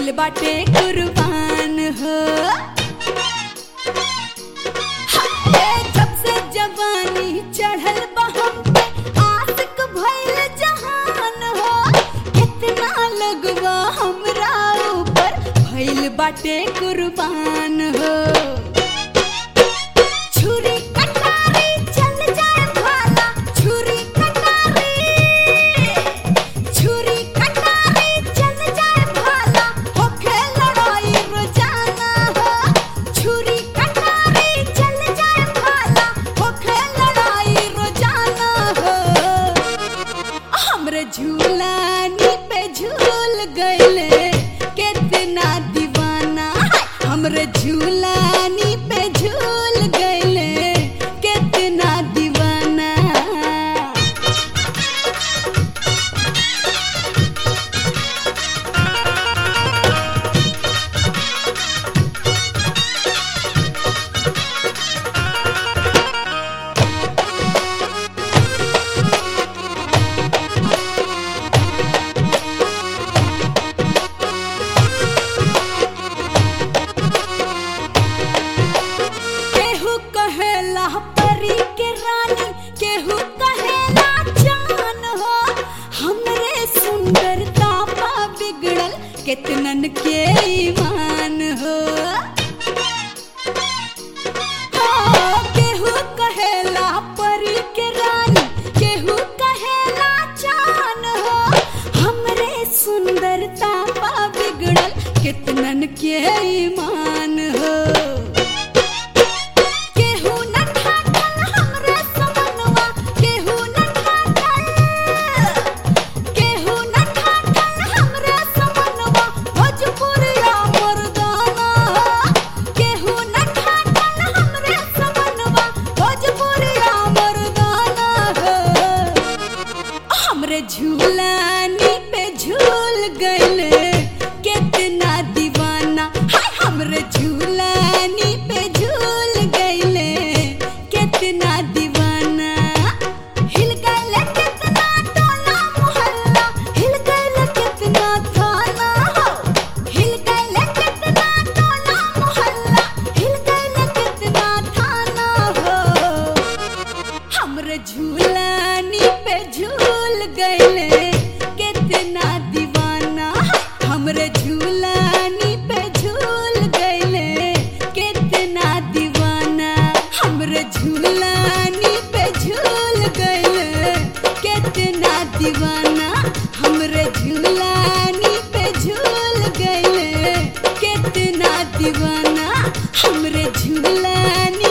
भइल बाटे कुर्बान हो हाय, जब से जवानी चढ़ल बा हम पे आशिक भइल जहान हो कितना लगवा हमरा ऊपर भइल बाटे कुर्बान हो छुरी कटारी चल जाए भाला छुरी कटारी छुरी कटारी चल जाए भाला होखे लड़ाई रोजाना हो छुरी कटारी चल जाए भाला होखे लड़ाई रोजाना हो हमरे झूलानी पे झूल गइले कितना दीवाना हाय, हमरे झूलानी पे झूल गइले कितना दीवाना केहू कहेला परी के रानी केहू कहेला जान हो हमरे सुंदरता पा बिगड़ल कितनन के ईमान हो हाँ, केहू कहेला परी के रानी केहू कहेला जान हो हमरे सुंदरता पा बिगड़ल कितनन के ईमान हो केहू न ठाकल हमरे समनवा केहू न ठाकल केहू न ठाकल हमरे समनवा भोजपुरिया मर्दाना केहू न ठाकल हमरे समनवा भोजपुरिया मर्दाना हमरे झूलानी पे झूल गइले कितना दीवाना हाय हमरे झूलानी पे झूल गइले कितना दीवाना हिल गइले कितना टोला मोहल्ला हिल गइले कितना थाना हो हिल गइले कितना टोला मोहल्ला हिल गइले कितना थाना हो हमरे झूलानी पे झूल गइले कितना दीवाना हमरे झूलानी पे झूल गइले कितना दीवाना हमरे झूलानी पे झूल गइले कितना दीवाना हमरे झूलानी पे झूल गइले कितना दीवाना हमरे झूलानी